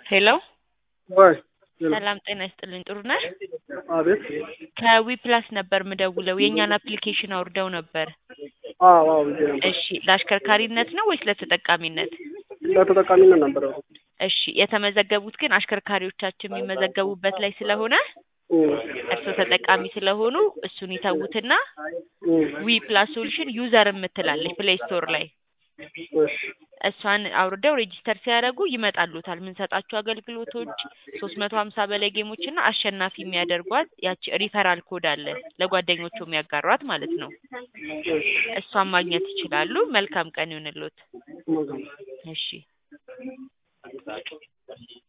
ሄሎ ወይ ሰላም ጤና ይስጥልኝ። ጥሩ ነህ? አቤት። ከዊ ፕላስ ነበር ምደውለው የእኛን አፕሊኬሽን አውርደው ነበር። አዎ አዎ ብዬ ነበር። እሺ ለአሽከርካሪነት ነው ወይስ ለተጠቃሚነት? ለተጠቃሚነት ነበር። እሺ የተመዘገቡት ግን አሽከርካሪዎቻችን የሚመዘገቡበት ላይ ስለሆነ እርስዎ ተጠቃሚ ስለሆኑ እሱን ይተዉትና ዊ ፕላስ ሶሉሽን ዩዘር የምትላለች ፕሌይ ስቶር ላይ እሺ እሷን አውርደው ሬጂስተር ሲያደርጉ ይመጣሉታል። የምንሰጣቸው አገልግሎቶች ሶስት መቶ ሀምሳ በላይ ጌሞች እና አሸናፊ የሚያደርጓት ያቺ ሪፈራል ኮድ አለ ለጓደኞቹ የሚያጋሯት ማለት ነው። እሷን ማግኘት ይችላሉ። መልካም ቀን ይሁንልዎት። መልካም እሺ